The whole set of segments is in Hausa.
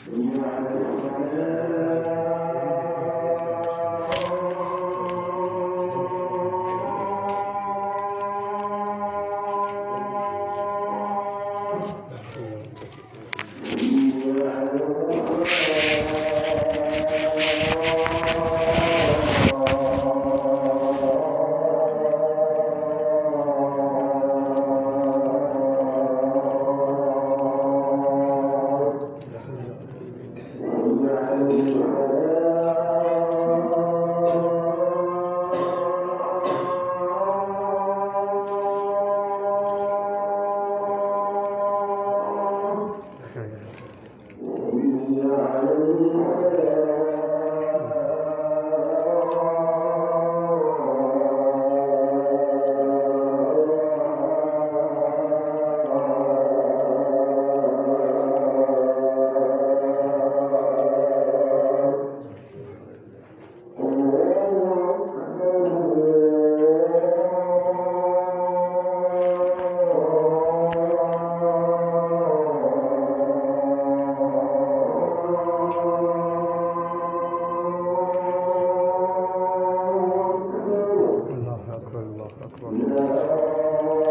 الله أكبر الله أكبر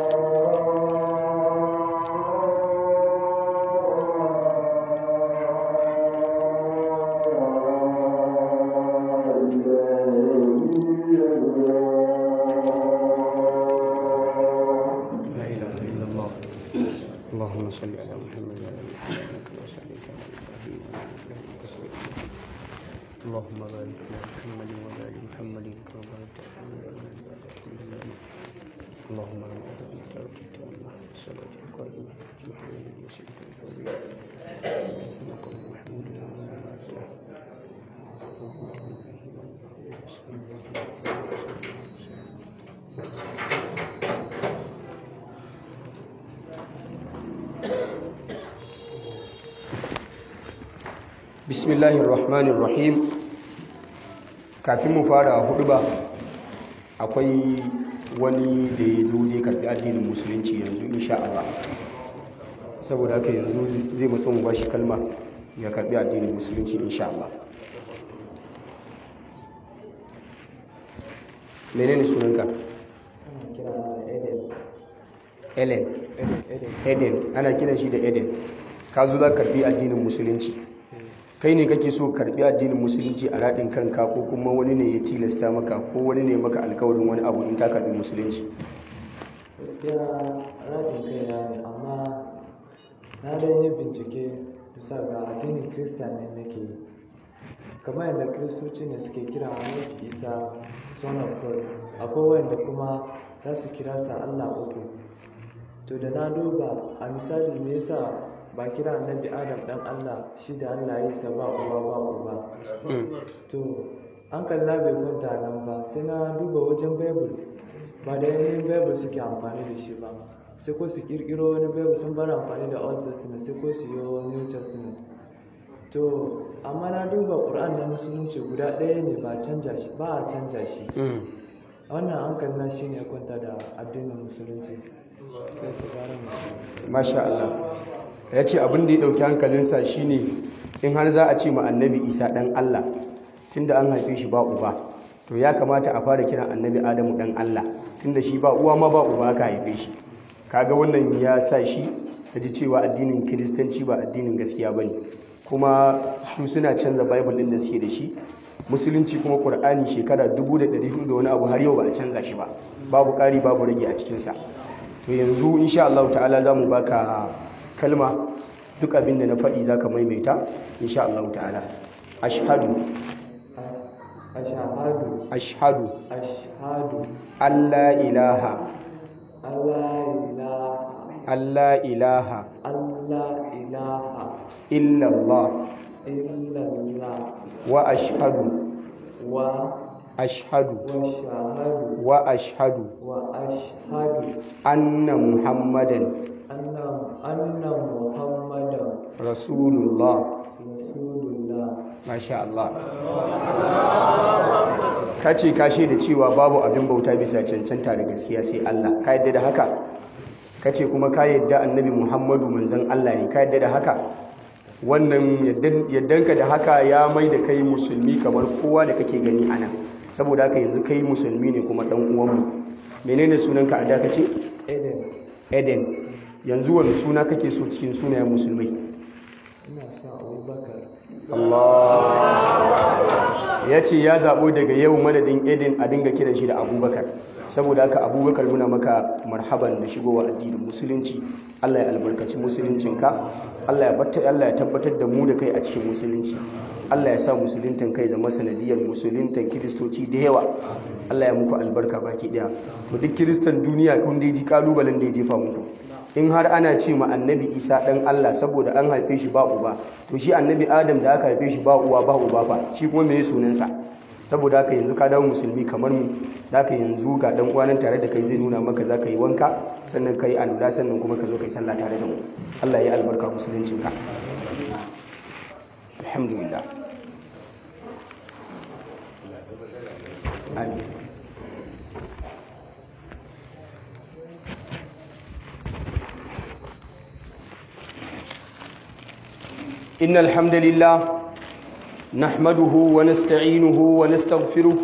لا إله إلا الله اللهم صل على محمد وعلى آل محمد كما صليت على إبراهيم وعلى آل إبراهيم إنك حميد مجيد اللهم بارك على محمد وعلى آل محمد كما باركت على إبراهيم وعلى آل إبراهيم اللهم ربنا أنت أوتيت الله الصلاة القائمة محمد وسيلة الفضيلة مقام محمود وعلى bismillahir rahmanir rahim kafin mu fara hudu ba akwai wani da ya zo zai karbi addinin musulunci yanzu insha Allah saboda haka yanzu zai matso mu bashi kalma ya karbi addinin musulunci insha Allah menene sunanka Ellen Eden ana kiran shi da Eden ka zo za ka karbi addinin musulunci kai ne kake so karbi addinin musulunci a raɗin kanka ko kuma wani ne ya tilasta maka ko wani ne maka alkawarin wani abu in ka karbi musulunci gaskiya raɗin kaina ne amma na dan yi bincike bisa ga addinin kirista ne nake yi kamar yadda kiristoci ne suke kira annabi isa son of god akwai wanda kuma za su kira sa allah uku to da na duba a misali me yasa ba kira annabi adam dan allah shi da allah ya sa ba uba ba uba to hankali na bai kwanta nan ba sai na duba wajen bible ba da yanayin bible suke amfani da shi ba sai ko su kirkiro wani bible sun bar amfani da old testament sai ko su yi new testament to amma na duba ƙur'an na musulunci guda ɗaya ne ba canja shi ba a canja shi wannan hankali na shine ya kwanta da addinin musulunci kai tsibarin musulunci masha Allah ya ce abin da ya ɗauki hankalinsa shine in har za a ce ma annabi isa ɗan Allah tunda an haife shi ba uba to ya kamata a fara kiran annabi adamu ɗan Allah tunda shi ba uwa ma ba uba aka haife shi kaga wannan ya sa shi ta ji cewa addinin kiristanci ba addinin gaskiya ba ne kuma su suna canza bible ɗin da suke da shi musulunci kuma ƙur'ani shekara 1400 da wani abu har yau ba a canza shi ba babu ƙari babu rage a cikinsa to yanzu insha Allah ta'ala za mu baka kalma duk abin da na faɗi za ka maimaita insha Allah ta'ala ashhadu ashahadu ashhadu ashhadu alla ilaha allah ilaha alla ilaha allah ilaha illallah illallah wa ashhadu wa ashhadu wa shahadu wa ashhadu wa ashhadu anna muhammadan anna anna muhammadan rasulullah rasulullah masha Allah ka ce ka da cewa babu abin bauta bisa cancanta da gaskiya sai Allah ka yadda da haka ka ce kuma ka yadda annabi muhammadu manzan Allah ne ka yadda da haka wannan yaddanka da haka ya mai da kai musulmi kamar kowa da kake gani ana saboda haka yanzu kai musulmi ne kuma dan uwanmu menene sunanka a dakace eden eden yanzu wani suna kake so cikin sunayen musulmai ina son abubakar Allah ya ce ya zaɓo daga yau madadin eden a dinga kiran shi da abubakar saboda haka abubakar muna maka marhaban da shigowa addinin musulunci Allah ya albarkaci musuluncinka Allah ya Allah ya tabbatar da mu da kai a cikin musulunci Allah ya sa musuluntan kai zama sanadiyar musuluntan kiristoci da yawa Allah ya muku albarka baki daya to duk kiristan duniya kun dai ji kalubalen da ya jefa muku in har ana ce ma annabi isa dan Allah saboda an haife shi ba uba to shi annabi adam da aka haife shi ba uwa ba uba fa shi kuma me sunansa saboda haka yanzu ka dawo musulmi kamar mu zaka yanzu ga dan uwanan tare da kai zai nuna maka zaka yi wanka sannan kai alula sannan kuma ka zo kai sallah tare da mu Allah ya albarka musuluncin ka alhamdulillah amin إن الحمد لله نحمده ونستعينه ونستغفره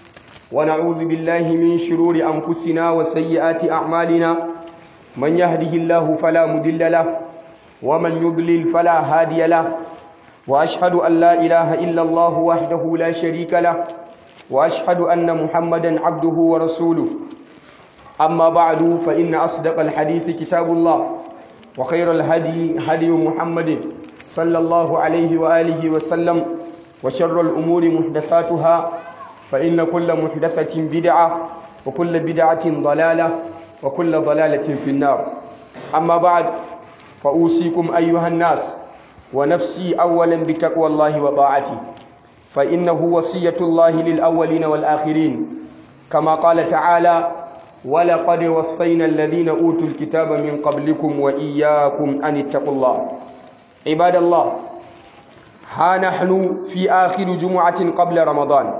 ونعوذ بالله من شرور أنفسنا وسيئات أعمالنا من يهده الله فلا مضل له ومن يضلل فلا هادي له وأشهد أن لا إله إلا الله وحده لا شريك له وأشهد أن محمدا عبده ورسوله أما بعد فإن أصدق الحديث كتاب الله وخير الهدي هدي محمد صلى الله عليه وآله وسلم وشر الأمور محدثاتها فإن كل محدثة بدعة وكل بدعة ضلالة وكل ضلالة في النار أما بعد فأوصيكم أيها الناس ونفسي أولا بتقوى الله وطاعته فإنه وصية الله للأولين والآخرين كما قال تعالى ولقد وصينا الذين أوتوا الكتاب من قبلكم وإياكم أن اتقوا الله عباد الله ها نحن في آخر جمعة قبل رمضان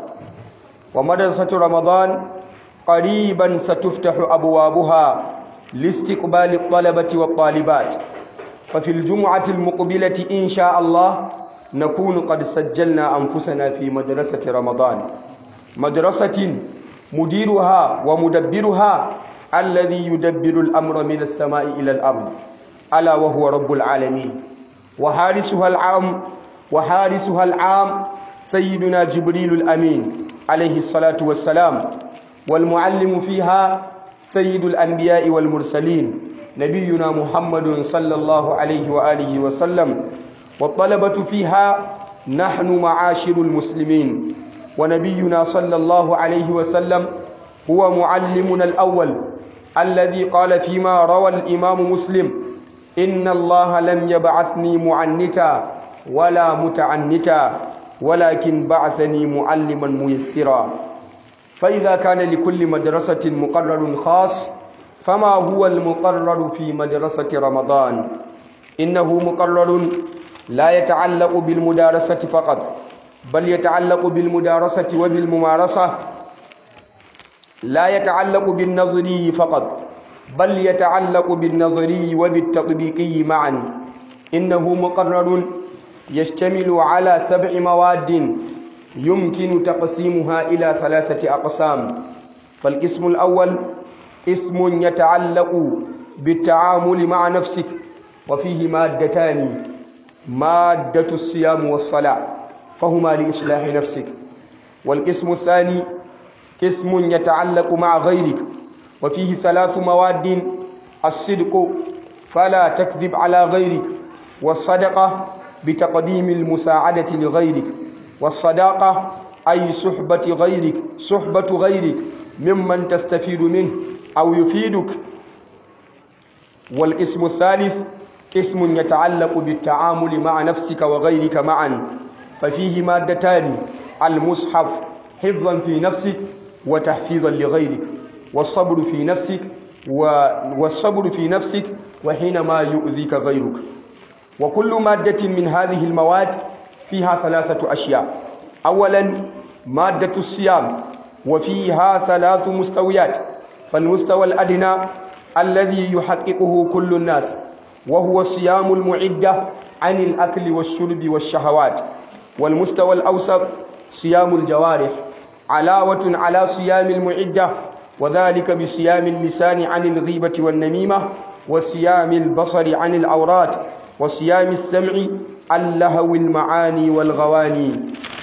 ومدرسة رمضان قريبا ستفتح أبوابها لاستقبال الطلبة والطالبات ففي الجمعة المقبلة إن شاء الله نكون قد سجلنا أنفسنا في مدرسة رمضان مدرسة مديرها ومدبرها الذي يدبر الأمر من السماء إلى الأرض ألا وهو رب العالمين وحارسها العام وحارسها العام سيدنا جبريل الأمين عليه الصلاة والسلام والمعلم فيها سيد الأنبياء والمرسلين نبينا محمد صلى الله عليه وآله وسلم والطلبة فيها نحن معاشر المسلمين ونبينا صلى الله عليه وسلم هو معلمنا الأول الذي قال فيما روى الإمام مسلم إن الله لم يبعثني معنتا ولا متعنتا ولكن بعثني معلما ميسرا فإذا كان لكل مدرسة مقرر خاص فما هو المقرر في مدرسة رمضان إنه مقرر لا يتعلق بالمدارسة فقط بل يتعلق بالمدارسة وبالممارسة لا يتعلق بالنظري فقط بل يتعلق بالنظري وبالتطبيقي معا إنه مقرر يشتمل على سبع مواد يمكن تقسيمها إلى ثلاثة أقسام فالقسم الأول اسم يتعلق بالتعامل مع نفسك وفيه مادتان مادة الصيام والصلاة فهما لإصلاح نفسك والقسم الثاني قسم يتعلق مع غيرك وفيه ثلاث مواد الصدق فلا تكذب على غيرك والصدقة بتقديم المساعدة لغيرك والصداقة أي صحبة غيرك صحبة غيرك ممن تستفيد منه أو يفيدك والقسم الثالث قسم يتعلق بالتعامل مع نفسك وغيرك معا ففيه مادتان المصحف حفظا في نفسك وتحفيظا لغيرك والصبر في نفسك والصبر في نفسك وحينما يؤذيك غيرك وكل مادة من هذه المواد فيها ثلاثة أشياء أولا مادة الصيام وفيها ثلاث مستويات فالمستوى الأدنى الذي يحققه كل الناس وهو صيام المعدة عن الأكل والشرب والشهوات والمستوى الأوسط صيام الجوارح علاوة على صيام المعدة وذلك بصيام اللسان عن الغيبة والنميمة وصيام البصر عن العورات وصيام السمع عن لهو المعاني والغواني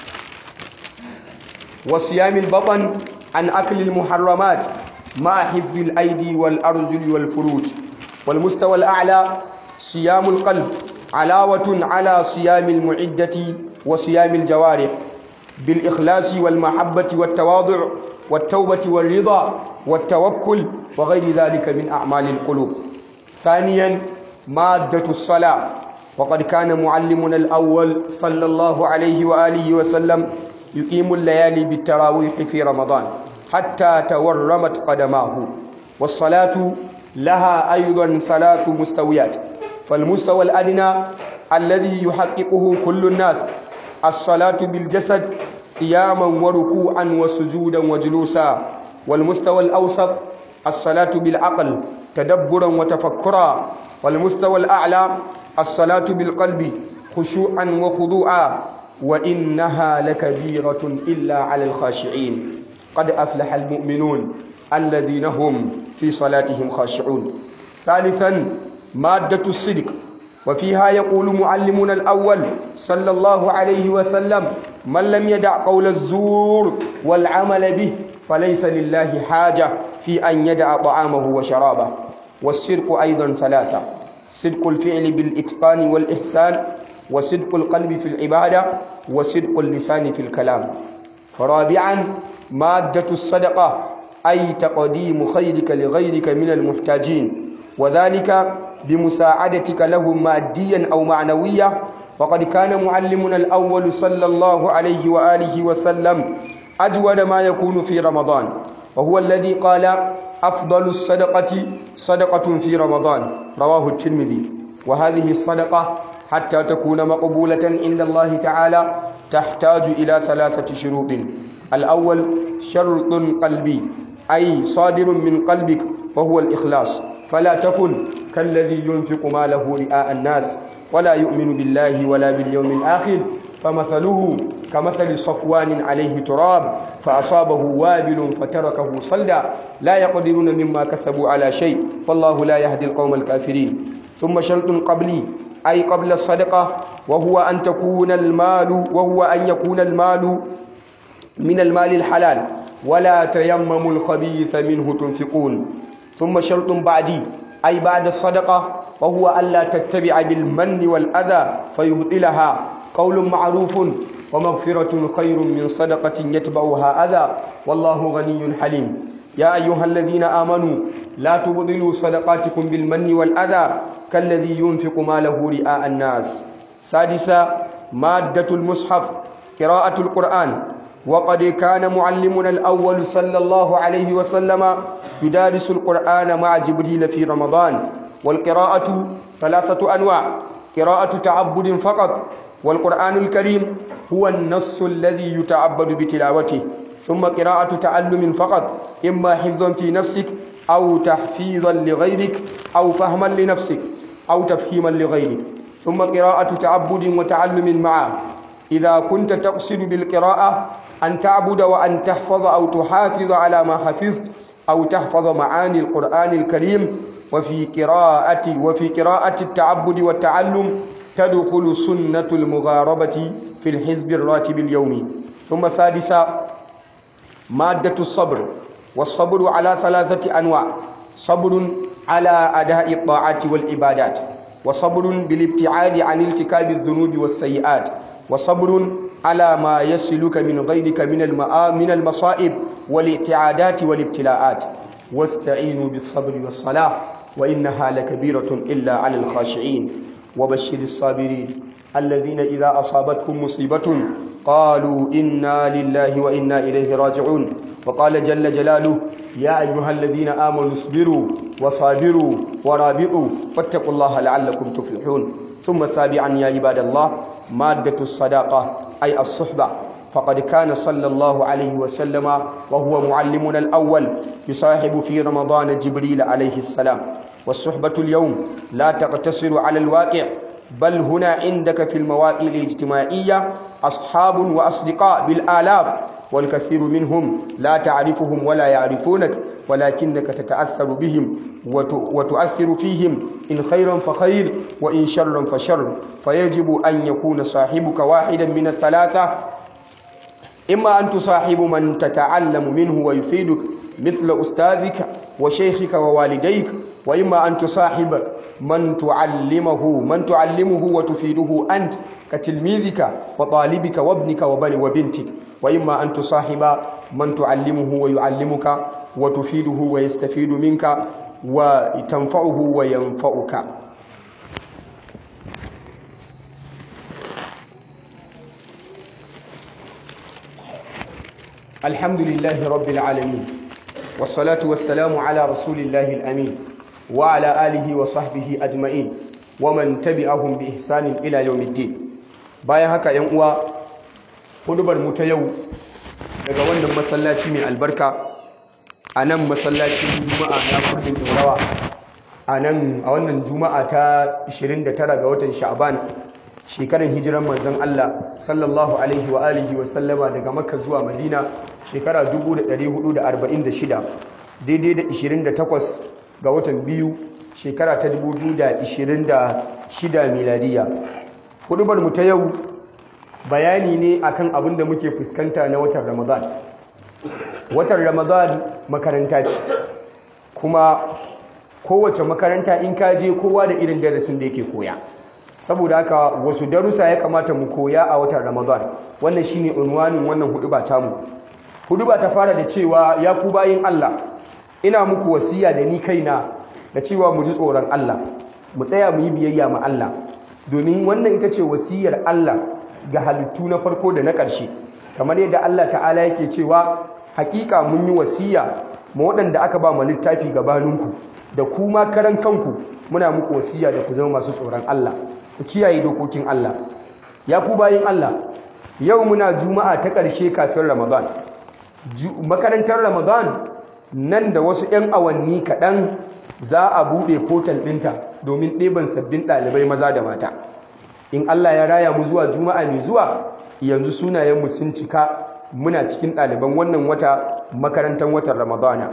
وصيام البطن عن أكل المحرمات مع حفظ الأيدي والأرجل والفروج والمستوى الأعلى صيام القلب علاوة على صيام المعدة وصيام الجوارح بالإخلاص والمحبة والتواضع والتوبة والرضا والتوكل وغير ذلك من أعمال القلوب ثانيا مادة الصلاة وقد كان معلمنا الأول صلى الله عليه وآله وسلم يقيم الليالي بالتراويح في رمضان حتى تورمت قدماه والصلاة لها أيضا ثلاث مستويات فالمستوى الأدنى الذي يحققه كل الناس الصلاة بالجسد قياما وركوعا وسجودا وجلوسا والمستوى الأوسط الصلاة بالعقل تدبرا وتفكرا والمستوى الأعلى الصلاة بالقلب خشوعا وخضوعا وإنها لكبيرة إلا على الخاشعين قد أفلح المؤمنون الذين هم في صلاتهم خاشعون ثالثا مادة الصدق وفيها يقول معلمنا الأول صلى الله عليه وسلم من لم يدع قول الزور والعمل به فليس لله حاجة في أن يدع طعامه وشرابه والصدق أيضا ثلاثة صدق الفعل بالإتقان والإحسان وصدق القلب في العبادة وصدق اللسان في الكلام رابعا مادة الصدقة أي تقديم خيرك لغيرك من المحتاجين وذلك بمساعدتك لهم ماديا أو معنويا وقد كان معلمنا الأول صلى الله عليه وآله وسلم أجود ما يكون في رمضان وهو الذي قال أفضل الصدقة صدقة في رمضان رواه الترمذي وهذه الصدقة حتى تكون مقبولة عند الله تعالى تحتاج إلى ثلاثة شروط الأول شرط قلبي أي صادر من قلبك وهو الإخلاص فلا تكن كالذي ينفق ماله رئاء الناس ولا يؤمن بالله ولا باليوم الآخر فمثله كمثل صفوان عليه تراب فأصابه وابل فتركه صلدا لا يقدرون مما كسبوا على شيء والله لا يهدي القوم الكافرين ثم شرط قبلي أي قبل الصدقة وهو أن تكون المال وهو أن يكون المال من المال الحلال ولا تيمموا الخبيث منه تنفقون ثم شرط بعدي أي بعد الصدقة وهو ألا تتبع بالمن والأذى فيبطلها قول معروف ومغفرة خير من صدقة يتبعها أذى والله غني حليم يا أيها الذين آمنوا لا تبطلوا صدقاتكم بالمن والأذى كالذي ينفق ماله رئاء الناس سادسا مادة المصحف قراءة القرآن وقد كان معلمنا الأول صلى الله عليه وسلم يدارس القرآن مع جبريل في رمضان والقراءة ثلاثة أنواع قراءة تعبد فقط والقرآن الكريم هو النص الذي يتعبد بتلاوته ثم قراءة تعلم فقط إما حفظا في نفسك أو تحفيظا لغيرك أو فهما لنفسك أو تفهيما لغيرك ثم قراءة تعبد وتعلم معه إذا كنت تقصد بالقراءة أن تعبد وأن تحفظ أو تحافظ على ما حفظت أو تحفظ معاني القرآن الكريم وفي قراءة وفي قراءة التعبد والتعلم تدخل سنة المغاربة في الحزب الراتب اليومي ثم سادسا مادة الصبر والصبر على ثلاثة أنواع صبر على أداء الطاعات والعبادات وصبر بالابتعاد عن ارتكاب الذنوب والسيئات وصبر على ما يصلك من غيرك من من المصائب والاعتعادات والابتلاءات واستعينوا بالصبر والصلاة وإنها لكبيرة إلا على الخاشعين وبشر الصابرين الذين إذا أصابتهم مصيبة قالوا إنا لله وإنا إليه راجعون وقال جل جلاله يا أيها الذين آمنوا اصبروا وصابروا ورابطوا واتقوا الله لعلكم تفلحون ثم سابعا يا عباد الله مادة الصداقة أي الصحبة فقد كان صلى الله عليه وسلم وهو معلمنا الأول يصاحب في رمضان جبريل عليه السلام والصحبة اليوم لا تقتصر على الواقع بل هنا عندك في المواقع الاجتماعية أصحاب وأصدقاء بالآلاف والكثير منهم لا تعرفهم ولا يعرفونك ولكنك تتأثر بهم وتؤثر فيهم إن خيرا فخير وإن شرا فشر فيجب أن يكون صاحبك واحدا من الثلاثة إما أن تصاحب من تتعلم منه ويفيدك مثل أستاذك وشيخك ووالديك وإما أن تصاحب من تعلمه من تعلمه وتفيده أنت كتلميذك وطالبك وابنك وبن وبنتك وإما أن تصاحب من تعلمه ويعلمك وتفيده ويستفيد منك وتنفعه وينفعك الحمد لله رب العالمين والصلاة والسلام على رسول الله الأمين وعلى آله وصحبه أجمعين ومن تبعهم بإحسان إلى يوم الدين bayan haka ‘yan uwa hudubar mu ta yau daga wannan masallaci mai albarka a nan masallacin juma'a na kurdin dorawa a nan a wannan juma'a ta 29 ga watan sha'ban shekaran hijiran manzon Allah sallallahu alaihi wa alihi wa sallama daga makka zuwa madina shekara 1446 daidai da 28 ga watan biyu shekara ta 2026 miladiya hudubar mu ta yau bayani ne akan abin da muke fuskanta na watan ramadan watan ramadan makaranta ce kuma kowace makaranta in ka je kowa da irin darasin da yake koya saboda haka wasu darussa ya kamata mu koya a watan ramadan wannan shine unwanin wannan huduba tamu huduba ta fara da cewa ya ku bayin Allah ina muku wasiya da ni kaina da cewa mu ji tsoron Allah mu tsaya mu yi biyayya ma Allah domin wannan ita ce wasiyar Allah ga halittu na farko da na ƙarshe kamar yadda Allah ta'ala yake cewa hakika mun yi wasiya ma waɗanda aka ba mu littafi gabaninku da kuma karan kanku muna muku wasiya da ku zama masu tsoron Allah ku kiyaye dokokin Allah ya ku bayin Allah yau muna juma'a ta ƙarshe kafin Ramadan makarantar Ramadan nan da wasu 'yan awanni kaɗan za a buɗe portal ɗinta domin ɗeban sabbin ɗalibai maza da mata in Allah ya raya mu zuwa juma'a mai zuwa yanzu sunayenmu sun cika muna cikin ɗaliban wannan wata makarantar watan ramadana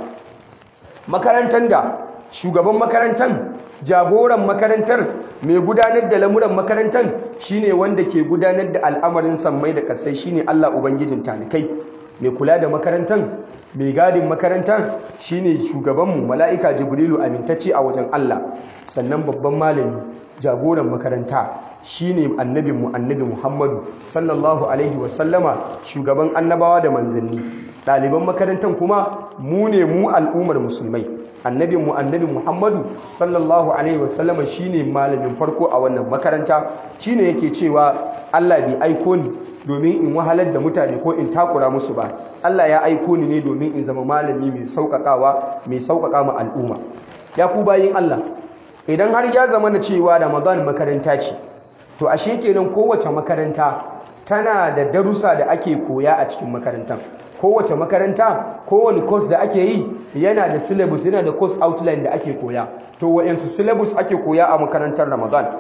makarantar da shugaban makarantar jagoran makarantar mai gudanar da lamuran makarantar shine wanda ke gudanar da al'amarin sammai da kasai shine Allah ubangijin talikai mai kula da makarantar mai gadin makarantar shine shugabanmu mala'ika jibrilu amintacce a wajen Allah sannan babban malami jagoran makaranta shine annabinmu annabi Muhammadu sallallahu alaihi wasallama shugaban annabawa da manzanni ɗaliban makarantar kuma mu ne mu al'ummar musulmai annabinmu annabi Muhammadu sallallahu alaihi wasallama shine malamin farko a wannan makaranta shine yake cewa Allah bai aiko ni domin in wahalar da mutane ko in takura musu ba Allah ya aiko ni ne domin in zama malami mai sauƙaƙawa mai sauƙaƙa ma al'umma ya ku bayin Allah idan har ya zama na cewa Ramadan makaranta ce to ashe kenan kowace makaranta tana da darussa da ake koya a cikin makarantar kowace makaranta kowane course da ake yi yana da syllabus yana da course outline da ake koya to wa'yansu syllabus ake koya a makarantar Ramadan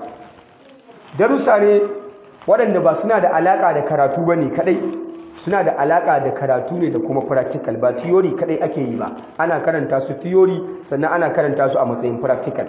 darussa ne waɗanda ba suna da alaƙa da karatu ba ne kaɗai suna da alaƙa da karatu ne da kuma practical ba theory kaɗai ake yi ba ana karanta su theory sannan ana karanta su a matsayin practical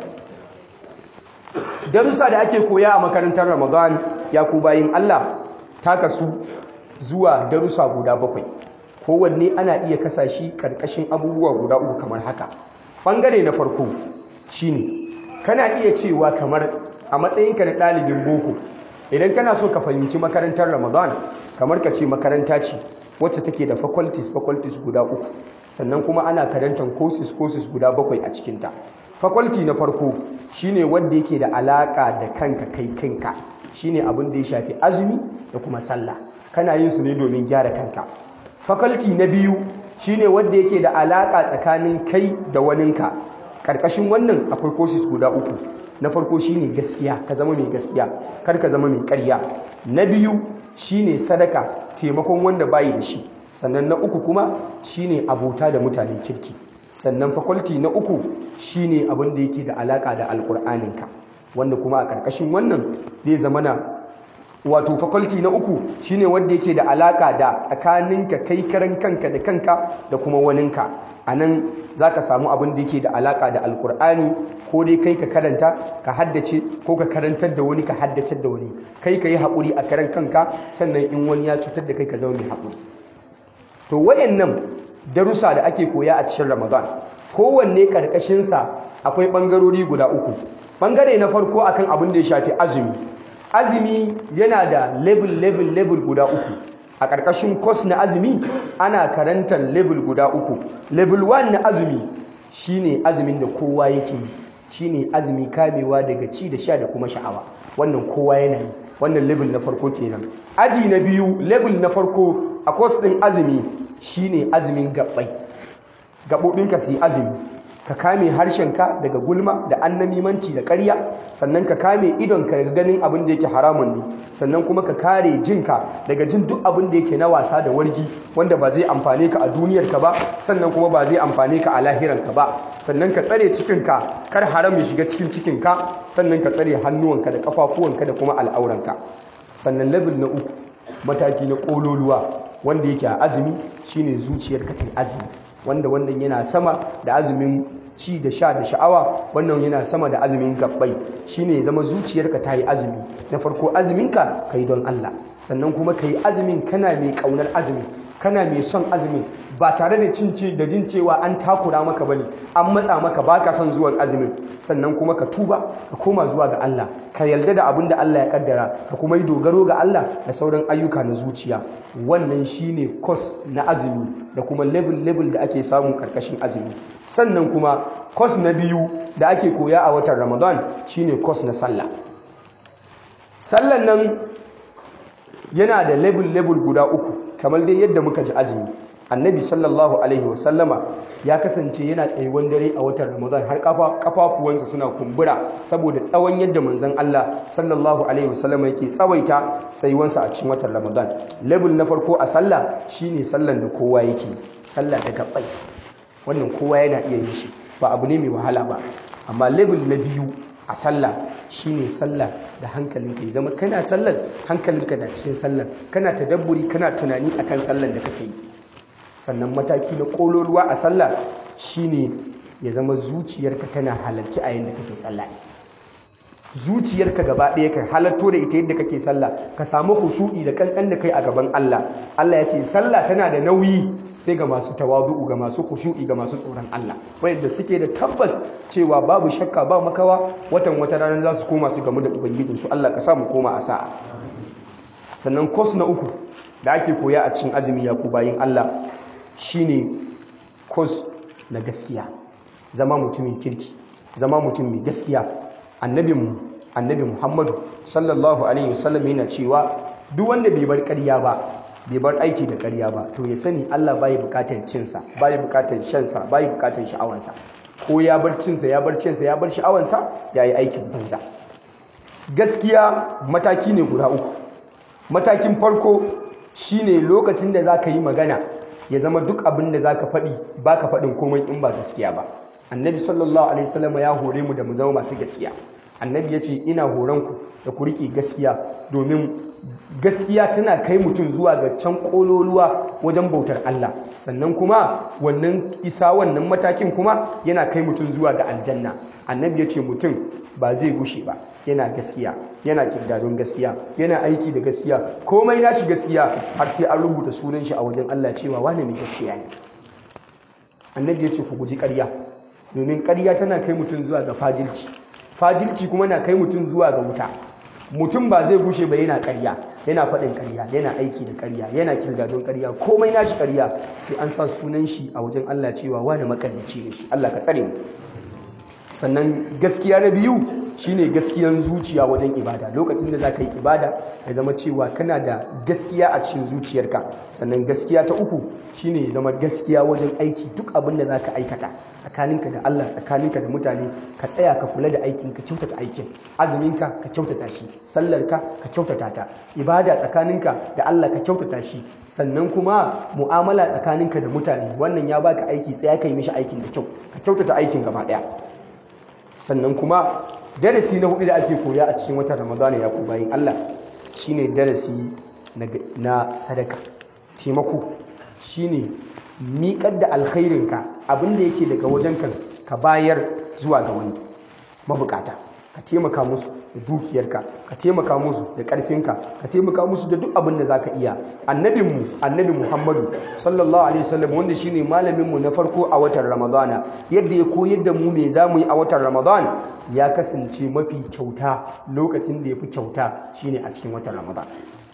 darussa da ake koya a makarantar ramadan ya ku bayin allah ta kasu zuwa darussa guda bakwai kowanne ana iya kasa shi karkashin abubuwa guda uku kamar haka ɓangare na farko shine kana iya cewa kamar a matsayinka na ɗalibin boko idan kana so ka fahimci makarantar ramadan kamar ka ce makaranta ce wacce take da faculties faculties guda uku sannan kuma ana karantar courses courses guda bakwai a cikinta faculty na farko shine wanda yake da alaka da kanka kai kanka shine abin da ya shafi azumi da kuma sallah kana yin su ne domin gyara kanka faculty na biyu shine wanda yake da alaka tsakanin kai da waninka karkashin wannan akwai courses guda uku na farko shine gaskiya ka zama mai gaskiya kar ka zama mai ƙarya na biyu shine sadaka taimakon wanda bayi da shi sannan na uku kuma shine abota da mutanen kirki sannan faculty na uku shine abin da yake da alaka da alkur'aninka wanda kuma a ƙarƙashin wannan zai zama na wato faculty na uku shine wanda yake da alaka da tsakaninka kai karan kanka da kanka da kuma waninka a nan za ka samu abin da yake da alaka da alkur'ani ko dai kai ka karanta ka haddace ko ka karantar da wani ka haddace da wani kai ka yi haƙuri a karan kanka sannan in wani ya cutar da kai ka zama mai haƙuri to wayannan darussa da ake koya a cikin ramadan kowanne ƙarƙashinsa akwai ɓangarori guda uku ɓangare na farko akan abin da ya shafi azumi azumi yana da level level level guda uku a ƙarƙashin course na azumi ana karantar level guda uku level 1 na azumi shine azumin da kowa yake yi shine azumi kamewa daga ci da sha da kuma sha'awa wannan kowa yana yi wannan level na farko kenan aji na biyu level na farko a course din azumi shine azumin gabbai gabobinka su yi azumi ka kame harshenka daga gulma da annamimanci da ƙarya sannan ka kame idonka daga ganin abin da yake haramun ne sannan kuma ka kare jinka daga jin duk abin da yake na wasa da wargi wanda ba zai amfane ka a duniyarka ba sannan kuma ba zai amfane ka a lahiranka ba sannan ka tsare cikinka kar haram ya shiga cikin cikinka sannan ka tsare hannuwanka da kafafuwanka da kuma al'auranka sannan level na uku mataki na kololuwa wanda yake a azumi shine zuciyarka ta azumi wanda wannan yana sama da azumin ci da sha da sha'awa wannan yana sama da azumin gabbai shine zama zuciyarka ta yi azumi na farko azuminka ka yi don Allah sannan kuma ka yi azumin kana mai kaunar azumi kana mai son azumin ba tare da cin da jin cewa an takura maka bane an matsa maka baka son zuwan azumin sannan kuma ka tuba ka koma zuwa ga Allah ka yarda da abin da Allah ya kaddara ka kuma yi dogaro ga Allah da sauran ayyuka na zuciya wannan shine course na azumi da kuma level level da ake samu karkashin azumi sannan kuma course na biyu da ake koya a watan Ramadan shine course na sallah sallan nan yana da level level guda uku kamar dai yadda muka ji azumi annabi sallallahu alaihi wasallama ya kasance yana tsayuwan dare a watan ramadan har kafafuwansa suna kumbura saboda tsawon yadda manzon Allah sallallahu alaihi wasallama yake tsawaita tsayuwansa a cikin watan ramadan level na farko a sallah shine sallan da kowa yake sallah da gabbai wannan kowa yana iya yin shi ba abu ne mai wahala ba amma level na biyu a sallah shine sallah da hankalinka ya zama kana sallar hankalinka na cikin sallar kana tadabburi kana tunani akan sallar da kake yi sannan mataki na kololuwa a sallah shine ya zama zuciyarka tana halarci a yadda kake sallah zuciyarka gaba ɗaya ka halatto da ita yadda kake sallah ka samu khushu'i da kankan da kai a gaban Allah Allah ya ce sallah tana da nauyi sai ga masu tawadu'u ga masu khushu'i ga masu tsoron Allah wanda suke da tabbas cewa babu shakka ba makawa watan wata ranar za su koma su gamu da ubangijin su Allah ka sa mu koma a sa'a sannan kos na uku da ake koya a cikin azumi ya ku bayin Allah shine kos na gaskiya zama mutumin kirki zama mutum mai gaskiya annabin annabi Muhammadu sallallahu alaihi wasallam yana cewa duk wanda bai bar ƙarya ba bai bar aiki da ƙarya ba to ya sani Allah bai bukatar cinsa bai bukatar shansa bai bukatar sha'awansa ko ya bar cinsa ya bar cinsa ya bar sha'awansa ya yi aikin banza gaskiya mataki ne guda uku matakin farko shine lokacin da zaka yi magana ya zama duk abin da zaka faɗi baka faɗin komai in ba gaskiya ba annabi sallallahu alaihi wasallam ya hore mu da mu zama masu gaskiya annabi ya ce ina horonku da ku riƙe gaskiya domin gaskiya tana kai mutum zuwa ga can ƙololuwa wajen bautar Allah sannan kuma wannan isa wannan matakin kuma yana kai mutum zuwa ga aljanna annabi ya ce mutum ba zai gushe ba yana gaskiya yana kirdadon gaskiya yana aiki da gaskiya komai nashi gaskiya har sai an rubuta sunan shi a wajen Allah cewa wane mai gaskiya ne annabi ya ce ku guji ƙarya domin ƙarya tana kai mutum zuwa ga fajilci fajilci kuma na kai mutum zuwa ga wuta mutum ba zai gushe ba yana ƙarya yana faɗin ƙarya yana aiki da ƙarya yana kirgadon ƙarya komai nashi ƙarya sai an sa sunan shi a wajen Allah cewa wani makaryaci ne shi Allah ka tsare mu sannan gaskiya na biyu shine gaskiyan zuciya wajen ibada lokacin da za ka yi ibada ya zama cewa kana da gaskiya a cikin zuciyarka sannan gaskiya ta uku shine ya zama gaskiya wajen aiki duk abin da za ka aikata tsakaninka da Allah tsakaninka da mutane ka tsaya ka kula da aikin ka kyautata aikin azuminka ka kyautata shi sallarka ka kyautata ta ibada tsakaninka da Allah ka kyautata shi sannan kuma mu'amala tsakaninka da mutane wannan ya baka aiki tsaya ka yi mishi aikin da kyau ka kyautata aikin gaba daya sannan kuma darasi na hudu da ake koya a cikin watan ramadana ya ku bayin Allah shine darasi na sadaka taimako shine miƙar da alkhairinka abinda yake daga wajen kan ka bayar zuwa ga wani mabukata ka taimaka musu da dukiyarka ka taimaka musu da ƙarfinka ka taimaka musu da duk abin da za ka iya annabinmu annabi muhammadu sallallahu alaihi wasallam wanda shine malaminmu na farko a watan ramadana yadda ya koyar da mu me za mu yi a watan ramadan ya kasance mafi kyauta lokacin da ya fi kyauta shine a cikin watan ramadan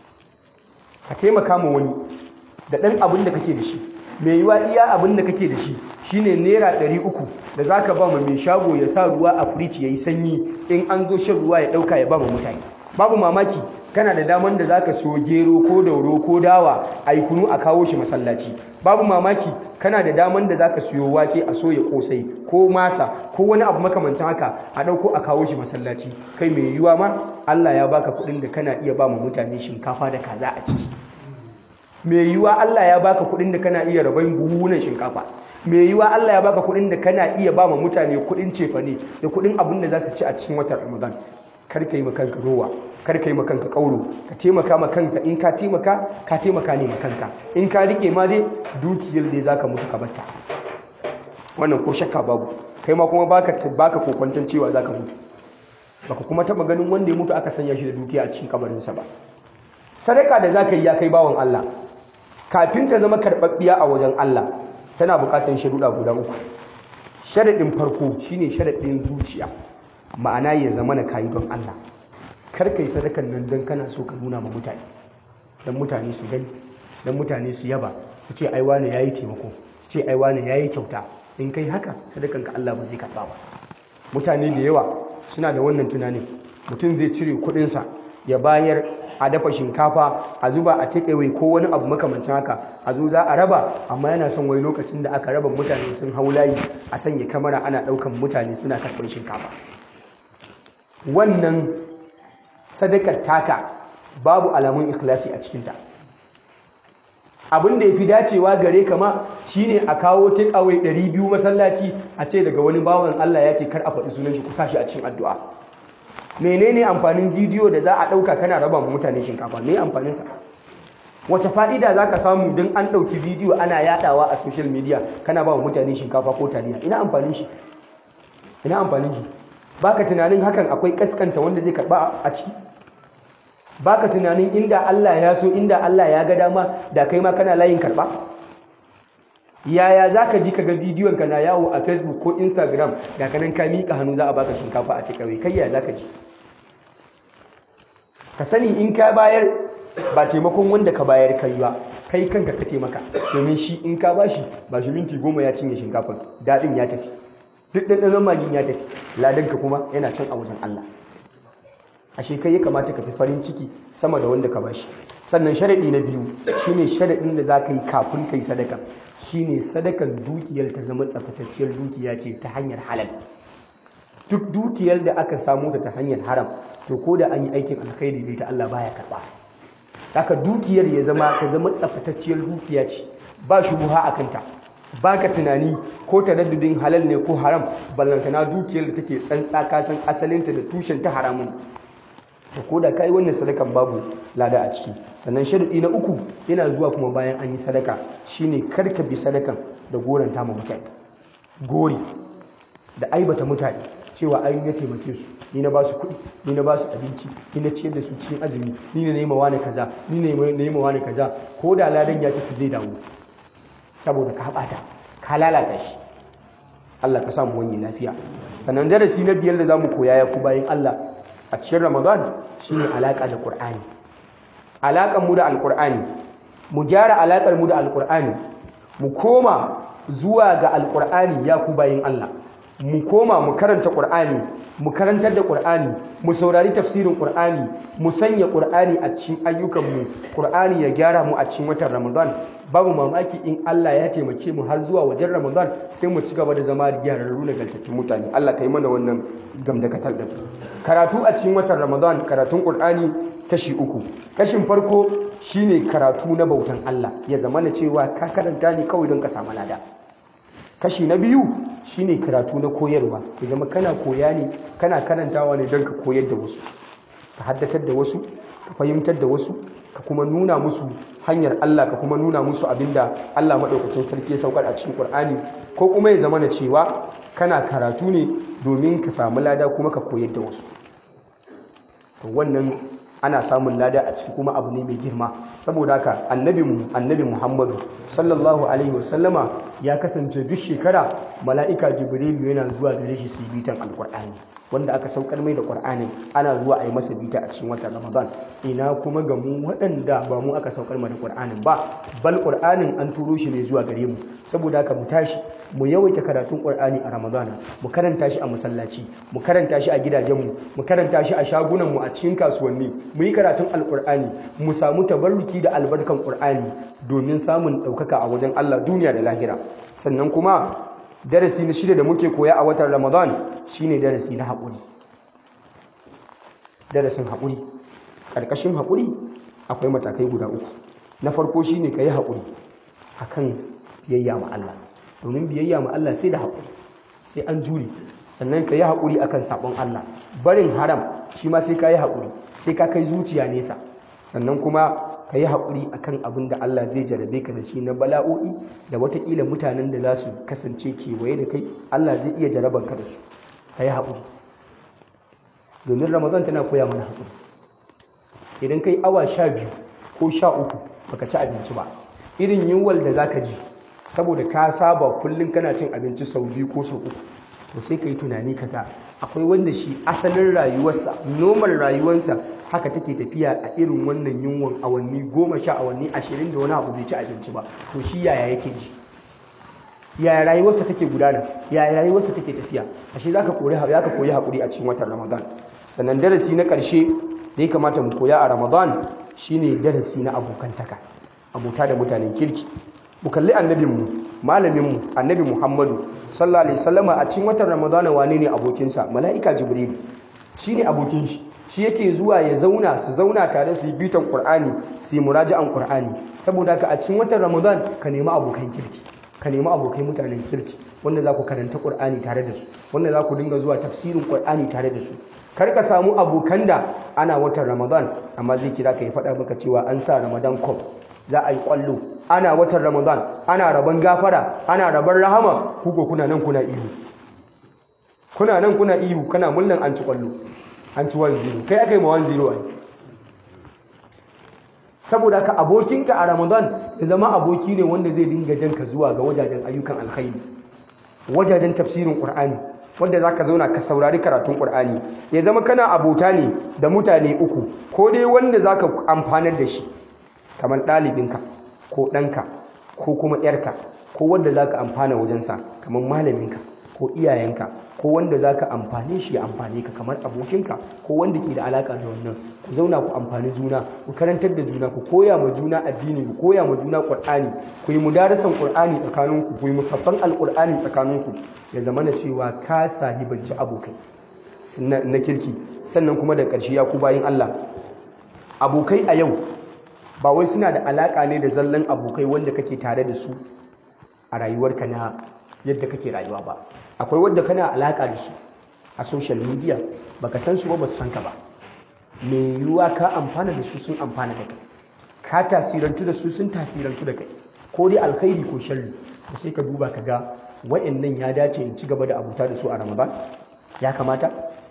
ka taimaka ma wani da ɗan abin da kake da shi mai yiwa iya abin da kake da shi shine naira ɗari uku da za ka ba ma mai shago ya sa ruwa a firiji ya yi sanyi in an zo shan ruwa ya ɗauka ya ba ma mutane babu mamaki kana da daman da za ka siyo gero ko dauro ko dawa a yi kunu a kawo shi masallaci babu mamaki kana da daman da za ka siyo wake a soya kosai ko masa ko wani abu makamancin haka a ɗauko a kawo shi masallaci kai mai yiwa ma allah ya baka kuɗin da kana iya ba ma mutane shinkafa da kaza a ciki mai yiwa Allah ya baka kudin da kana iya rabon buhunan shinkafa mai yiwa Allah ya baka kudin da kana iya ba ma mutane kudin cefane da kudin abin da za su ci a cikin watan Ramadan kar ka yi ma kanka rowa kar ka yi ma kanka kauro ka taimaka ma kanka in ka taimaka ka taimaka ne ma kanka in ka rike ma dai dukiyar dai zaka mutu ka batta wannan ko shakka babu kai ma kuma baka baka kokwanton cewa zaka mutu baka kuma taba ganin wanda ya mutu aka sanya shi da dukiya a cikin kabarinsa ba sadaka da zaka yi ya kai bawon Allah kafin ta zama karɓaɓɓiya a wajen Allah tana buƙatar sharuɗa guda uku sharaɗin farko shine sharaɗin zuciya ma'ana ya zama na kayi don Allah kar kai sadakan nan don kana so ka nuna ma mutane don mutane su gani don mutane su yaba su ce ai wane yayi taimako su ce ai wane yayi kyauta in kai haka sadakan ka Allah ba zai karɓa ba mutane da yawa suna da wannan tunanin mutum zai cire kuɗinsa ya bayar a dafa shinkafa a zuba a takeaway ko wani abu makamancin haka a zo za a raba amma yana son wai lokacin da aka raba mutane sun hau layi a sanya kamara ana daukan mutane suna karɓar shinkafa wannan sadakar taka babu alamun ikhlasi a cikinta abin da ya fi dacewa gare kama shine a kawo takeaway 200 masallaci a ce daga wani bawan Allah ya ce kar a faɗi sunan shi ku sa shi a cikin addu'a menene amfanin bidiyo da za a ɗauka kana raba mutane shinkafa me amfaninsa wace fa'ida za ka samu don an ɗauki bidiyo ana yaɗawa a social media kana ba mutane shinkafa ko taliya ina amfanin shi ina amfanin shi baka tunanin hakan akwai kaskanta wanda zai karɓa a ciki baka tunanin inda Allah ya so inda Allah ya ga dama da kai ma kana layin karɓa yaya za ka ji ka ga bidiyon ka na yawo a facebook ko instagram ga kanan ka miƙa hannu za a baka shinkafa a cikawai kai yaya za ka ji ka sani in ka bayar ba taimakon wanda ka bayar kai ba kai kanka ka taimaka domin shi in ka bashi ba shi minti goma ya cinye shinkafan daɗin ya tafi duk ɗanɗanon magin ya tafi ladanka kuma yana can a wajen allah ashe kai ya kamata ka fi farin ciki sama da wanda ka bashi sannan sharaɗi na biyu shine sharaɗin da za ka yi kafin ka yi sadaka shine sadakan dukiyar ta zama tsafatacciyar dukiya ce ta hanyar halal duk dukiyar da aka samu ta ta hanyar haram to ko da an yi aikin alkhairi da ita Allah baya karba haka dukiyar ya zama ta zama tsafatacciyar dukiya ce ba shubuha a kanta ba ka tunani ko taraddudin halal ne ko haram ballantana dukiyar da take tsantsa kasan asalinta da tushen ta haramun to ko da ka yi wannan sadakan babu lada a ciki sannan sharuɗi na uku yana zuwa kuma bayan an yi sadaka shine karka bi sadakan da goranta ma mutane gori da aibata mutane cewa ai na taimake su ni na ba su kuɗi ni na ba su abinci ni na ciyar da su cikin azumi ni ne nema wani kaza ni ne nema wani kaza ko da ladan ya tafi zai dawo saboda ka haɓata ka lalata shi Allah ka samu wani lafiya sannan darasi na biyar da zamu koya ya ku bayan Allah a cikin ramadan shine alaka da qur'ani alakan mu da alqur'ani mu gyara alakar mu da alqur'ani mu koma zuwa ga alqur'ani ya ku bayin Allah mu koma mu karanta qur'ani mu karantar da qur'ani mu saurari tafsirin qur'ani mu sanya qur'ani a cikin ayyukan mu qur'ani ya gyara mu a cikin watan ramadan babu mamaki in Allah ya taimake mu har zuwa wajen ramadan sai mu ci gaba da zama gyararru na galtattun mutane Allah kai mana wannan gamdakatar da karatu a cikin watan ramadan karatun qur'ani kashi uku kashin farko shine karatu na bautan Allah ya zama na cewa ka karanta ne kawai don ka samu lada kashi na biyu shine karatu na koyarwa ya zama kana koya ne kana karantawa ne don ka koyar da wasu ka haddatar da wasu ka fahimtar da wasu ka kuma nuna musu hanyar Allah ka kuma nuna musu abinda Allah maɗaukakin sarki ya saukar a cikin Qur'ani ko kuma ya zama na cewa kana karatu ne domin ka samu lada kuma ka koyar da wasu wannan ana samun lada a ciki kuma abu ne mai girma saboda haka annabi annabi Muhammadu sallallahu alaihi wasallama ya kasance duk shekara mala'ika jibrilu yana zuwa gare shi su bitan alqur'ani wanda aka saukar mai da qur'ani ana zuwa a yi masa bita a cikin watan ramadan ina kuma ga mu waɗanda ba mu aka saukar mai da qur'anin ba bal qur'anin an turo shi ne zuwa gare mu saboda haka mu tashi mu yawaita karatun qur'ani a ramadan mu karanta shi a masallaci mu karanta shi a gidajenmu mu karanta shi a shagunanmu a cikin kasuwanni mu yi karatun alkur'ani mu samu tabarruki da albarkan qur'ani domin samun ɗaukaka a wajen Allah duniya da lahira sannan kuma darasi na shida da muke koya a watan ramadan shine darasi na haƙuri darasin haƙuri ƙarƙashin haƙuri akwai matakai guda uku na farko shine ka yi haƙuri akan biyayya ma Allah domin biyayya ma Allah sai da haƙuri sai an jure sannan ka yi haƙuri akan saɓon Allah barin haram shi ma sai ka yi haƙuri sai ka kai zuciya nesa sannan kuma ka yi haƙuri akan abin da Allah zai jarabe ka da shi na bala'o'i da watakila mutanen da za su kasance kewaye da kai Allah zai iya jaraban ka da su ka yi haƙuri domin ramadan tana koya mana haƙuri idan kai awa sha biyu ko sha uku baka ci abinci ba irin yunwal da za ka ji saboda ka saba kullum kana cin abinci sau biyu ko sau uku to sai ka yi tunani kaga akwai wanda shi asalin rayuwarsa normal rayuwarsa haka take tafiya a irin wannan yunwan awanni goma sha awanni ashirin da wani abu bai ci abinci ba to shi yaya yake ji yaya rayuwarsa take gudana yaya rayuwarsa take tafiya ashe za ka koyi haƙuri a cikin watan ramadan sannan darasi na ƙarshe da ya kamata mu koya a ramadan shine darasi na abokantaka abota da mutanen kirki mu kalli annabinmu malaminmu annabi muhammadu sallallahu alaihi wasallama a cikin watan ramadana wane ne abokinsa mala'ika jibrilu shine abokin shi shi yake zuwa ya zauna su zauna tare su yi bitan qur'ani su yi muraji'an qur'ani saboda ka a cikin watan ramadan ka nemi abokan kirki ka nemi abokai mutanen kirki wanda za ku karanta qur'ani tare da su wanda za ku dinga zuwa tafsirin qur'ani tare da su kar ka samu abokan da ana watan ramadan amma zai kira ka ya faɗa maka cewa an sa ramadan cup za a yi kwallo ana watan ramadan ana rabon gafara ana rabon rahama kuko kuna nan kuna ihu kuna nan kuna ihu kana mullan an ci kwallo an ci 1-0 kai aka yi ma 1-0 ai saboda haka abokinka a ramadan ya zama aboki ne wanda zai dinga janka zuwa ga wajajen ayyukan alkhairi wajajen tafsirin qur'ani wanda za ka zauna ka saurari karatun ƙur'ani ya zama kana abota ne da mutane uku ko dai wanda za ka amfanar da shi kamar ɗalibinka ko ɗanka ko kuma ‘yarka ko wanda za ka amfana wajensa kamar malaminka ko iyayenka ko wanda za ka amfane shi ya amfane ka kamar abokinka ko wanda ke da alaƙa da wannan ku zauna ku amfani juna ku karantar da juna ku koya ma juna addini ku koya ma juna ƙur'ani ku yi mudarasan ƙur'ani tsakaninku ku yi musaffan alƙur'ani tsakaninku ya zama na cewa ka sahibanci abokai na kirki sannan kuma da ƙarshe ya ku bayin Allah abokai a yau ba wai suna da alaƙa ne da zallan abokai wanda kake tare da su a rayuwarka na yadda kake rayuwa ba akwai wadda kana alaƙa da su a social media baka san su ba ba su san ka ba mai yiwuwa ka amfana da su sun amfana da kai ka tasirantu da su sun tasirantu da kai ko dai alkhairi ko sharri to sai ka duba ka ga wa'annan ya dace in ci gaba da abuta da su a ramadan ya kamata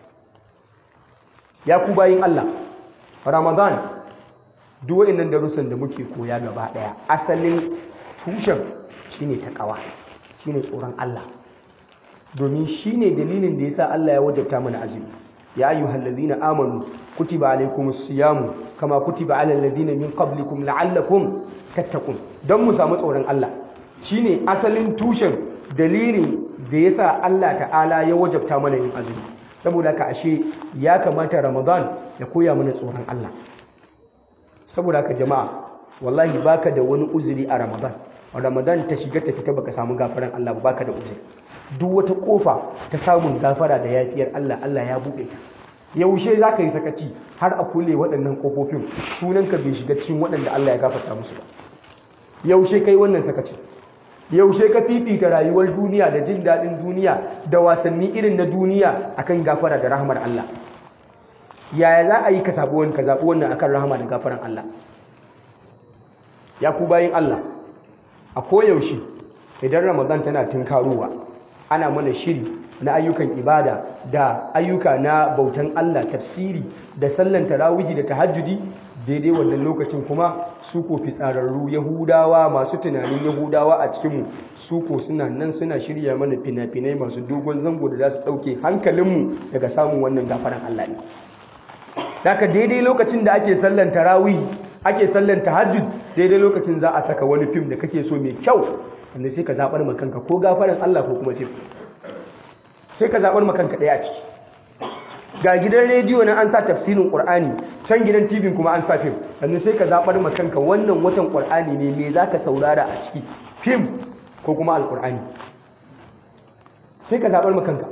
ya ku bayin Allah ramadan duk wa'annan darussan da muke koya gaba daya asalin tushen shine takawa shine tsoron Allah domin shine dalilin da yasa Allah ya wajabta mana azumi ya ayyuhal ladhina amanu kutiba alaykumus siyamu kama kutiba alal ladhina min qablikum la'allakum tattaqun don mu samu tsoron Allah shine asalin tushen dalilin da yasa Allah ta'ala ya wajabta mana yin azumi saboda ka ashe ya kamata Ramadan ya koya mana tsoron Allah saboda ka jama'a wallahi baka da wani uzuri a Ramadan Ramadan ta shiga ta fita baka samu gafaran Allah ba baka da uzuri duk wata kofa ta samun gafara da yafiyar Allah Allah ya buɗe ta yaushe za ka yi sakaci har a kulle waɗannan ƙofofin sunanka bai shiga cikin waɗanda Allah ya gafarta musu ba yaushe kai wannan sakaci yaushe ka fifita rayuwar duniya da jin daɗin duniya da wasanni irin na duniya akan gafara da rahmar Allah yaya za a yi ka zaɓi wani ka zaɓi wannan akan rahama da gafaran Allah ya ku bayin Allah a koyaushe idan ramadan tana tunkarowa ana mana shiri na ayyukan ibada da ayyuka na bautan Allah tafsiri da sallan tarawihi da tahajjudi daidai wannan lokacin kuma su ko fitsararru yahudawa masu tunanin yahudawa a cikinmu su ko suna nan suna shirya mana fina-finai masu dogon zango da za su ɗauke hankalinmu daga samun wannan gafaran Allah ne daga daidai lokacin da ake sallan tarawihi ake sallan tahajjud daidai lokacin za a saka wani fim da kake so mai kyau wanda sai ka zaɓar makanka ko gafaran Allah ko kuma fim sai ka zaɓar makanka ɗaya a ciki ga gidan rediyo na an sa tafsirin ƙur'ani can gidan tv kuma an sa fim wanda sai ka zaɓar makanka wannan watan ƙur'ani ne me za ka saurara a ciki fim ko kuma alƙur'ani sai ka zaɓar makanka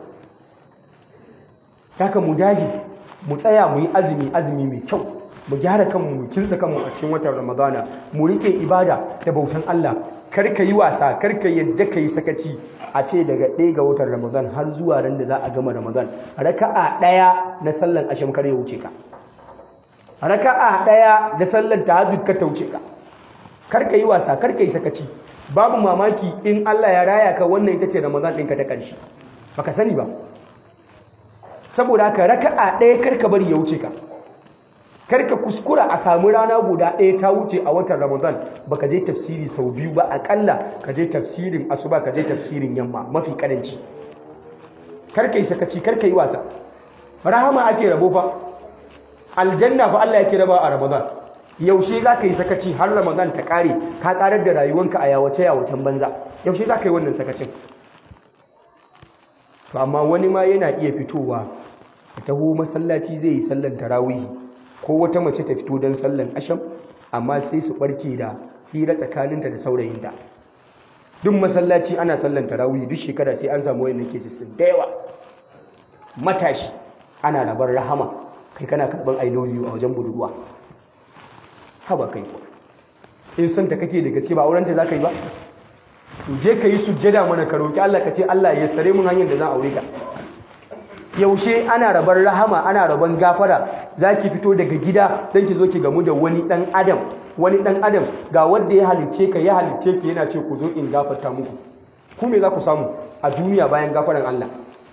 haka mu dage mu tsaya mu yi azumi azumi mai kyau mu gyara kanmu mu kinsa kanmu a cikin watan ramadana mu riƙe ibada da bautan Allah karka yi wasa karka yadda ka yi sakaci a ce daga ɗaya ga watan ramadan har zuwa ran da za a gama ramadan raka'a ɗaya na sallan asham kar ya wuce ka raka'a ɗaya da sallan tahajjud ka ta wuce ka karka yi wasa karka yi sakaci babu mamaki in Allah ya raya ka wannan ita ce ramadan ɗinka ta ƙarshe baka sani ba saboda haka raka'a ɗaya karka bari ya wuce ka karka kuskura a samu rana guda ɗaya ta wuce a watan ramadan baka je tafsiri sau biyu ba akalla ka je tafsirin asuba ka je tafsirin yamma mafi karanci karka yi sakaci karka yi wasa rahama ake rabo fa aljanna fa Allah yake raba a ramadan yaushe za ka yi sakaci har ramadan ta kare ka karar da rayuwanka a yawace yawacen banza yaushe za ka yi wannan sakacin to amma wani ma yana iya fitowa ya taho masallaci zai yi sallan tarawihi ko wata mace ta fito don sallan asham amma sai su barke da hira tsakaninta da saurayinta duk masallaci ana sallan tarawih duk shekara sai an samu wayannan cases din da yawa matashi ana rabar rahama kai kana karban i love you a wajen budurwa haba kai ko in san ta kake da gaske ba auren ta zaka yi ba to je ka yi sujjada mana ka roki Allah ka ce Allah ya sare mun hanyar da zan aure ta yaushe ana rabar rahama ana raban gafara zaki fito daga gida dan ki zo ki gamu da wani dan adam wani dan adam ga wanda ya halice ka ya halice ki yana ce ku zo in gafarta muku ku me za ku samu a duniya bayan gafaran Allah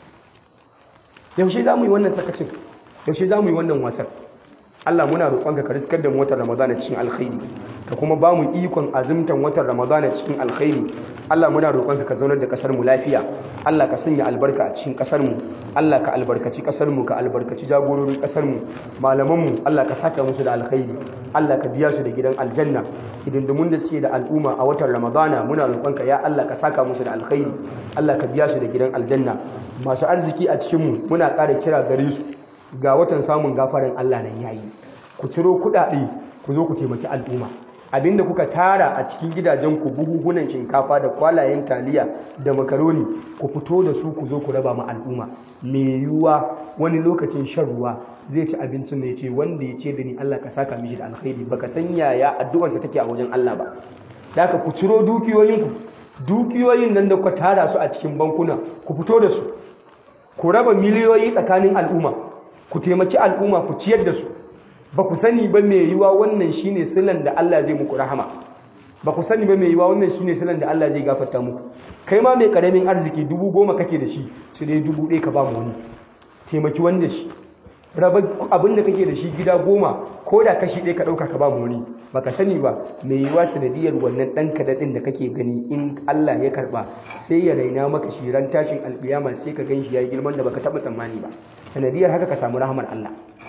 yaushe za mu yi wannan sakacin yaushe za mu yi wannan wasan Allah muna roƙonka ka riskar da mu watan Ramadana cikin alkhairi ka kuma ba mu ikon azumtan watan Ramadana cikin alkhairi Allah muna roƙonka ka zaunar da ƙasar mu lafiya Allah ka sanya albarka a cikin ƙasar mu Allah ka albarkaci ƙasar mu ka albarkaci jagororin ƙasar mu malaman mu Allah ka saka musu da alkhairi Allah ka biya su da gidan aljanna hidindimun da suke da al'umma a watan Ramadana muna roƙonka ya Allah ka saka musu da alkhairi Allah ka biya su da gidan aljanna masu arziki a cikin mu muna ƙara kira gare su ga watan samun gafaran Allah nan yayi ku ciro kuɗaɗe ku zo ku taimaki al'umma abinda kuka tara a cikin gidajen ku buhuhunan shinkafa da kwalayen taliya da makaroni ku fito da su ku zo ku raba ma al'umma me yiwuwa wani lokacin shan ruwa zai ci abincin ne ce wanda ya ce da ni Allah ka saka mishi da alkhairi baka san yaya addu'arsa take a wajen Allah ba haka ku ciro dukiyoyinku dukiyoyin nan da kuka tara su a cikin bankuna ku fito da su ku raba miliyoyi tsakanin al'umma ku taimaki al'umma ku ciyar da su ba ku sani ba mai yiwa wannan shine silan da Allah zai muku rahama ba ku sani ba mai yiwa wannan shine silan da Allah zai gafarta muku kai ma mai karamin arziki dubu goma kake da shi cire dubu ɗaya ka ba mu wani taimaki wanda shi raba abin da kake da shi gida goma ko da kashi ɗaya ka ɗauka ka ba mu wani ba ka sani ba mai yiwa sanadiyar wannan ɗan kadaɗin da kake gani in Allah ya karɓa sai ya raina maka shi ran tashin alƙiyama sai ka gan shi ya yi girman da baka taɓa tsammani ba sanadiyar haka ka samu rahamar Allah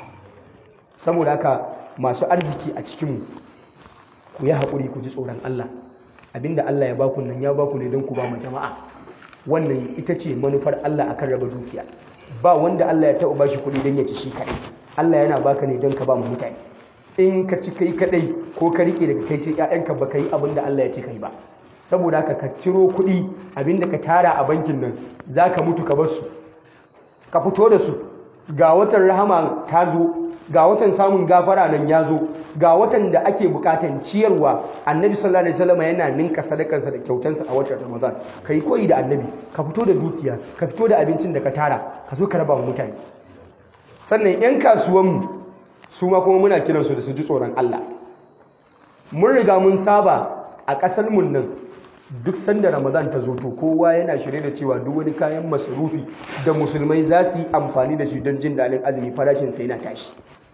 saboda haka masu arziki a cikinmu ku yi haƙuri ku ji tsoron Allah abinda Allah ya baku nan ya baku ne don ku ba mu jama'a wannan ita ce manufar Allah akan raba dukiya ba wanda Allah ya taɓa ba shi kuɗi don ya ci shi kaɗai Allah yana baka ne don ka ba mu mutane in ka ci kai kaɗai ko ka riƙe daga kai sai ƴaƴanka ba ka yi abin da Allah ya ce kai ba saboda haka ka ciro kuɗi abinda ka tara a bankin nan za ka mutu ka bar su ka fito da su ga watan rahama ta zo ga watan samun gafara nan ya zo ga watan da ake bukatan ciyarwa annabi sallallahu alaihi wasallam yana ninka sadakansa da kyautansa a watan ramadan kai koyi da annabi ka fito da dukiya ka fito da abincin da ka tara ka zo ka raba wa mutane sannan yan kasuwanmu su ma kuma muna kiransu da su ji tsoron Allah mun riga mun saba a ƙasar mun nan duk sanda ramadan ta zo to kowa yana shirye da cewa duk wani kayan masarufi da musulmai za su yi amfani da shi don jin daɗin azumi farashin sai na tashi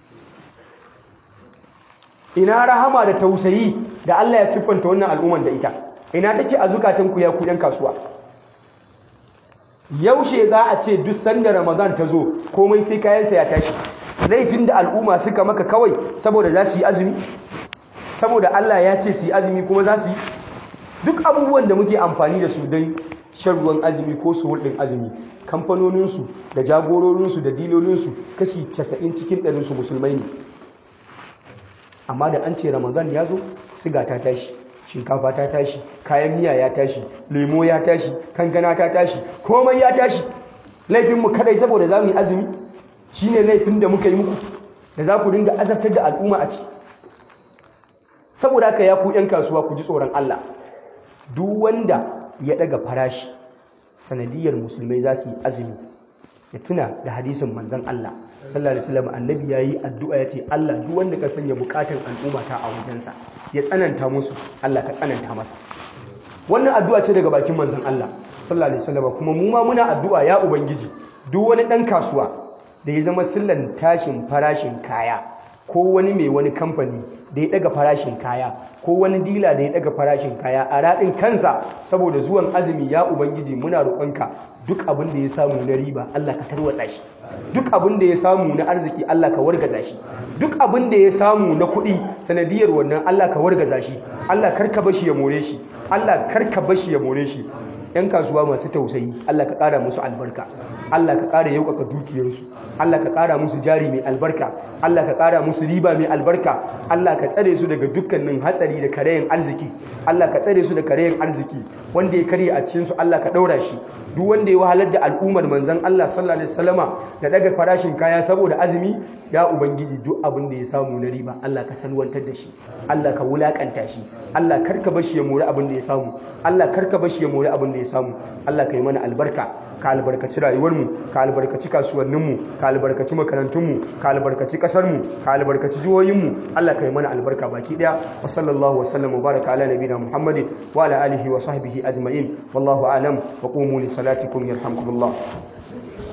ina rahama da tausayi da Allah ya siffanta wannan al'umman da ita ina take a zukatan ku ya ku yan kasuwa yaushe za a ce duk sanda ramadan ta zo komai sai kayansa ya tashi laifin da al'umma suka maka kawai saboda za su yi azumi saboda Allah ya ce su yi azumi kuma za su yi duk abubuwan da muke amfani da su don shan ruwan azumi ko su hulɗin azumi kamfanoninsu da jagororinsu da dilolinsu kashi 90 cikin ɗarinsu musulmai ne amma da an ce ramadan ya zo siga ta tashi shinkafa ta tashi kayan miya ya tashi lemo ya tashi kankana ta tashi komai ya tashi laifinmu kadai saboda za mu yi azumi shi ne laifin da muka yi muku da za ku dinga azabtar da al'umma a ciki saboda haka ya ku 'yan kasuwa ku ji tsoron Allah duk wanda ya daga farashi sanadiyar musulmai za su yi azumi ya tuna da hadisin manzan Allah sallallahu alaihi wasallam annabi yayi addu'a yace Allah duk wanda ka sanya bukatun al'umma ta a wajensa ya tsananta musu Allah ka tsananta masa wannan addu'a ce daga bakin manzan Allah sallallahu alaihi wasallam kuma mu ma muna addu'a ya ubangiji duk wani dan kasuwa da ya zama sillan tashin farashin kaya ko wani mai wani kamfani da ya daga farashin kaya ko wani dila da ya daga farashin kaya a raɗin kansa saboda zuwan azumi ya ubangiji muna roƙonka duk abin da ya samu na riba Allah ka tarwatsa shi duk abin da ya samu na arziki Allah ka wargaza shi duk abin da ya samu na kuɗi sanadiyar wannan Allah ka wargaza shi Allah karka bashi ya more shi Allah karka bashi ya more shi ‘yan kasuwa masu tausayi Allah ka ƙara musu albarka Allah ka ƙara yaukaka dukiyarsu Allah ka ƙara musu jari mai albarka Allah ka ƙara musu riba mai albarka Allah ka tsare su daga dukkanin hatsari da karayen arziki Allah ka tsare su da karayen arziki wanda ya karye a cikin su Allah ka ɗaura shi duk wanda ya wahalar da al'ummar manzon Allah sallallahu alaihi wasallama da daga farashin kaya saboda azumi ya ubangiji duk abin da ya samu na riba Allah ka salwantar da shi Allah ka wulakanta shi Allah karka bashi ya mori abin da ya samu Allah karka bashi ya mori abin da ya samu Allah ka yi mana albarka ka albarkaci rayuwarmu ka albarkaci kasuwanninmu ka albarkaci makarantunmu ka albarkaci ƙasarmu ka albarkaci jihohinmu Allah ka yi mana albarka baki daya wa sallallahu wa sallam wa baraka ala nabiyina muhammadin wa ala alihi wa sahbihi ajma'in wallahu alam wa qumu li salatikum yarhamkumullah